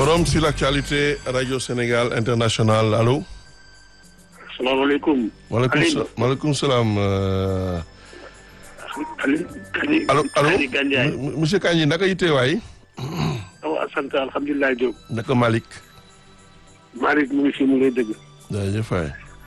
Forum sur l'actualité Radio Sénégal International allo. salaamaaleykum. maaleykum sa maaleykum salaam. euh, Aliou Kani. allo allo Kani Gandiaye. M- monsieur Kandji naka yitte waay. waaw sant alhamdulilah Diop. naka Malick. Malick mu ngi fi mu ngi lay dëgg. jaajëf waay.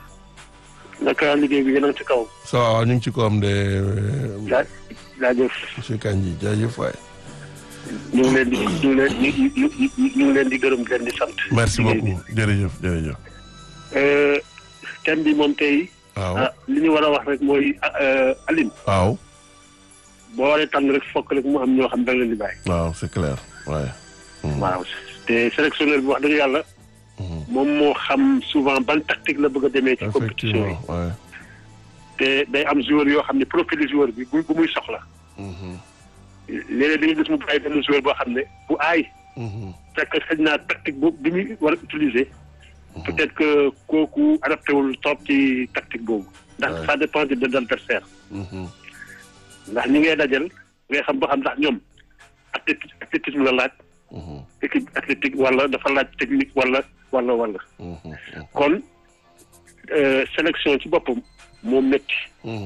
naka liggéey bi yéen a ngi ci kaw. ça va ñu ngi ci kawam de euh, jaa jaajëf. monsieur Kandji jaajëf waay. ñu ngi leen di ñu ngi leen ñu ñu ñu ñu ngi leen di gërëm di leen di sant. merci liggéey bi. beaucoup jërëjëf jërëjëf. Euh, thème bi moom tey. waaw ah li ñu war a wax rek mooy ah, Aline. waaw boo waree tànn rek fokk rek mu am ñoo xam da nga leen di bàyyi. waaw c'est clair waaye. waaw te sélectionneur bi wax dëgg yàlla. moom moo xam souvent ban tactique la bëgg a demee ci compétition yi. effectivement waaye. te day am joueur yoo xam ne profil joueur bi bu bu muy soxla. léeg-léeg dañuy gis mu bàyyi benn joueur boo xam ne bu aay. fekk xëy naa tactique boobu bi muy war a utiliser. peut-être que kooku adapté wul trop ci tactique boobu. ndax Ouais. ça dépend de de l'adversaire ndax ñi ngay dajal ngay xam ba xam ndax ñoom athléti athlétisme la laaj. équipe athlétique wala dafa laaj technique wala wala wala. kon euh, sélection ci boppam moo métti.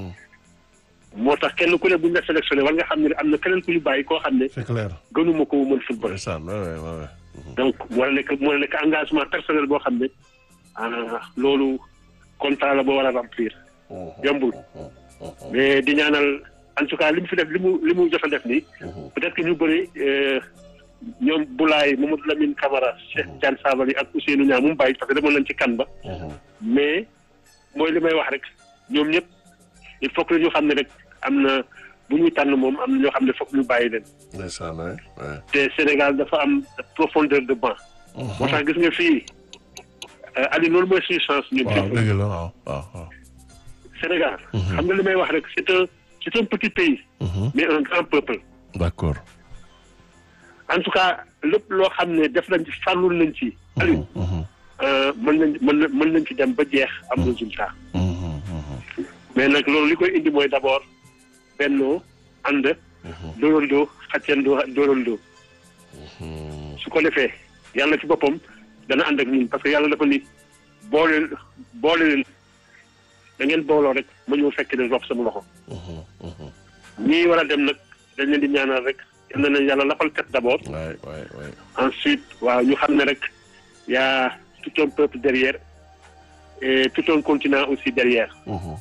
moo tax kenn ku ne bu ñu la sélectionné war nga xam ne am na keneen ku ñu bàyyi koo xam ne c'est clair. gënuma ko mën football. ndeysaan waay waay waay. donc moo la nekk moo la nekk engagement personnel boo xam ne ah loolu contrat la boo war a remplir yombul mais di ñaanal en tout cas li mu fi def li mu li mu jot a def nii peut-être que ñu bëri euh, ñoom Boulaye Mamadou Lamine Camara Cheikh Tidiane Sabaly ak Ousseynou Niang mu bàyyi parce que demoon nañ ci kan ba mais mooy li may wax rek ñoom ñëpp il faut que ñu xam ne rek am na bu ñuy tànn moom am na ñoo xam ne foog ñu bàyyi leen ndeysaan waay waay. te Sénégal dafa am profondeur de banc. moo tax gis nga fii Aliou loolu mooy suñu chance ñun. waaw dëgg la waaw waaw waaw. Sénégal. xam nga li may wax rek c'est un c'est un petit pays. mais un grand peuple. d'accord. en tout cas lépp loo xam ne def nañ ci farlul nañ ci. Aliou euh, mën nañ mën na mën nañ ci dem ba jeex am résultat. mais nag loolu li koy indi mooy d'abord bennoo ànd. dóorandoo xàccandoo dóorandoo. su ko defee yàlla ci boppam dana ànd ak ñun parce que yàlla dafa ni boole boole leen da ngeen booloo rek ma ñëw fekk leen rof sama loxo. ñii war a dem nag dañ leen di ñaanal rek yal na leen yàlla lafal kat d'abord. waay waay waay. ensuite waaw ñu xam ne rek y a tout un peuple derrière et tout un continent aussi derrière.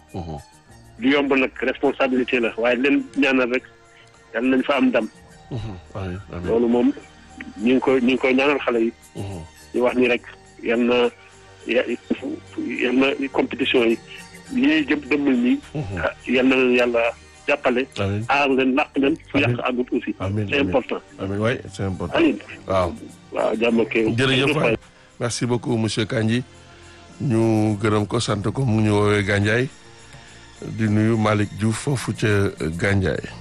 du yomb nag responsabilité la waaye leen ñaanal rek yal nañ fa am ndam. amiin amiin. loolu moom ñu ngi koy ñu ngi koy ñaanal xale yi. di wax ni rek yal na ya yal na compétition yi lii jëm dëmmal nii. ah yal na leen yàlla jàppale. amiin aar leen làq leen fu Amiin. yàq àggut aussi. Amiin, c'est amiin. important. amiin waay c'est important. Aliou waaw. waaw jàmm ak jërëjëf waay merci beaucoup monsieur Kandji ñu gërëm ko sant ko mu ngi ñu woowee Gandiaye di nuyu Malick Diouf foofu ca Gandiaye